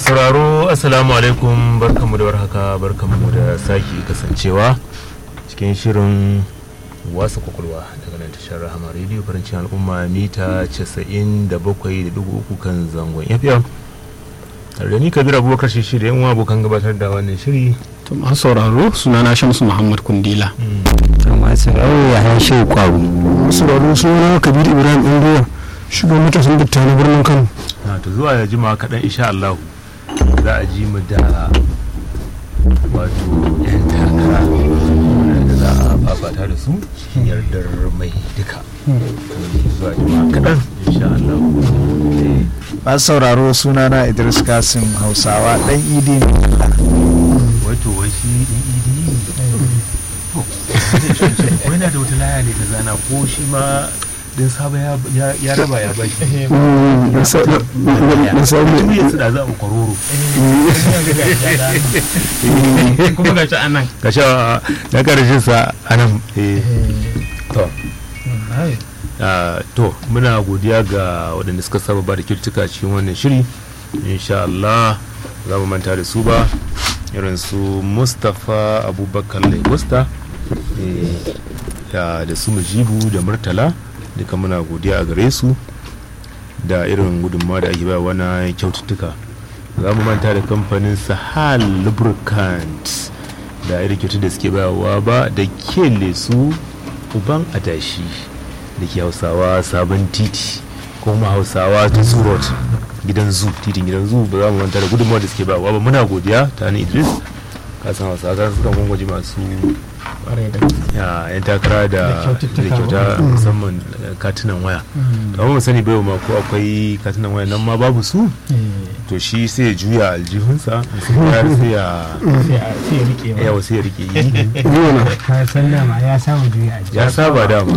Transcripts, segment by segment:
sauraro assalamu alaikum barkanmu da warhaka barkanmu da sake kasancewa cikin shirin wasa kwakwalwa daga nan tashar rahama rediyo farancin al'umma mita 97.3 kan zangon fm tare da ni kabir abubakar shi da yan abokan gabatar da wannan shiri to masu sauraro sunana shamsu muhammad kundila masu rawo ya haishe kwaru sauraro suna kabir ibrahim ɗangowa shugaban matasan datta na birnin kano na to zuwa ya jima kaɗan insha allahu za a ji mu da wato yan takara da za a fafata da su cikin yardar mai duka zuwa jima kaɗan insha allahu masu sauraro sunana idris kasim hausawa dan idi ne wato wai shi ɗin idi wai na da wata laya ne ta zana ko shi ma din saba ya raba ya bashi da samu tun yanzu da za a kwaroro kuma gashi anan ka sha na karshen sa anan to to muna godiya ga waɗanda suka saba ba da kyautuka cikin wannan shiri insha Allah za mu manta da su ba irin su mustapha abubakar lagosta da su mujibu da murtala duka muna godiya a gare su da irin gudunmawa da ake bayarwa na kyaututtuka za mu manta da kamfanin sahal lubricant da irin kyautu da suke bayarwa ba da kele su uban adashi da ke hausawa sabon titi kuma hausawa ta surot gidan zu titin gidan zu ba za mu manta da gudunmawa da suke bayarwa ba muna godiya ta ni idris kasan hausawa kan sukan gwangwaji masu yan takara da kyauta musamman katunan waya to amma sani bai ma ko akwai katunan waya nan ma babu su to shi sai ya juya aljihunsa sai ya ya wasu ya rike yi ka san dama ya saba juya a ya saba dama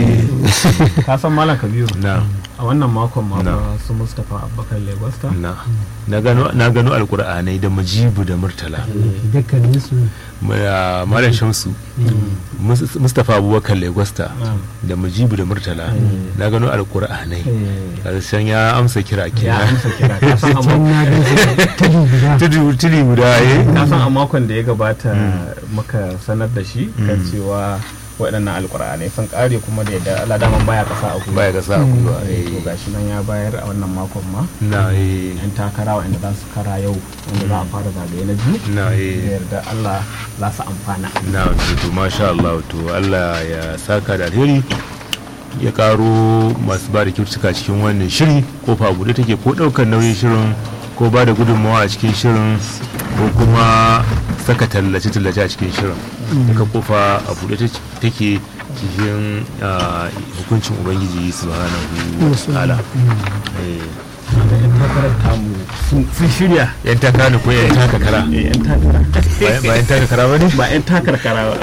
ka san malam kabiru na a wannan makon ma Na. fa su mustapha abubakar legosta na na gano na gano alkur'anai da mujibu da murtala dukkanin su Ma- malam shamsu Mus- mustapha abubakar legosta da mujibu da murtala na gano alkur'anai karshen ya amsa kira ya kenan amsa kira ka san a can makon- na gan su tudu guda tudu tudu guda eh ka san a makon da ya gabata muka sanar da shi kan cewa waɗannan alƙur'anai sun ƙare kuma da yadda Allah daman baya ƙasa a gwiwa baya ga sa gwiwa to eh gashi nan ya bayar a wannan makon ma na eh yan takara waɗanda za su kara yau wanda za a fara zagaye na biyu na da eh yarda Allah za su amfana na to to masha Allah to Allah ya saka da alheri ya karo masu ba da kyautuka cikin wannan shiri kofa buɗe take ko ɗaukar nauyin shirin ko ba da gudunmawa a cikin shirin ko kuma saka tallace-tallace a cikin shirin duka kofa a buɗe ta- take cikin ah, hukuncin ubangiji subhanahu wa ta'ala Eh, da yan takarar tamu sun- sun shirya yan taka ne ko yan taka kara Eh, yan takara Ba- ba yan taka kara ba ne ba yan takar kara ba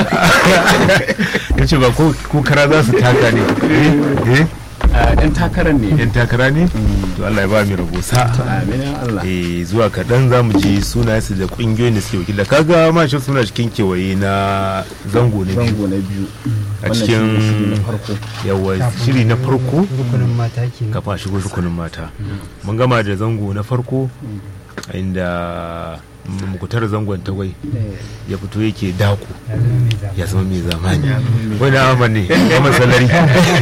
ya ce ba ko ko kara za su taka ne eh eh Ah, yan takarar ne yan takara ne to Allah ya ba mu rabo sa amin ya Allah eh zuwa kaɗan za mu ji sunayensu da ƙungiyoyin da suke wakila kaga ma shi suna cikin kewaye na zango na biyu zango na biyu a Wannan cikin shine shiri na farko yawa shiri na farko rukunin mata ke kafa a shigo rukunin mata mun gama da zango na farko inda mukutar zangon tagwai ya fito yake dako ya zama mai zama ya zama mai zamani wani amma ne kuma salari